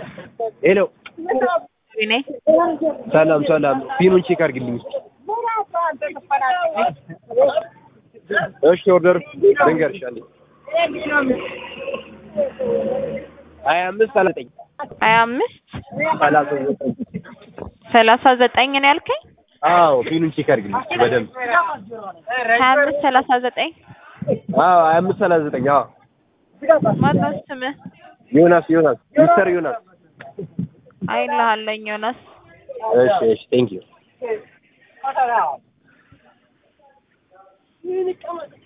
ሄሎ እኔ ሰላም ሰላም፣ ፒኑን ቼክ አድርግልኝ። እሺ ኦርደር ልንገርሽ አለኝ ሀያ አምስት ሰላሳ ዘጠኝ ሀያ አምስት ሰላሳ ዘጠኝ ሰላሳ ዘጠኝ ነው ያልከኝ? አዎ ፒኑን ቼክ አድርግልኝ በደንብ ሀያ አምስት ሰላሳ ዘጠኝ አዎ ሀያ አምስት ሰላሳ ዘጠኝ አዎ ማነው ስምህ? ዮናስ ዮናስ ሚስተር ዮናስ አይልሃለኝ ዮናስ እሺ እሺ ቴንክ ዩ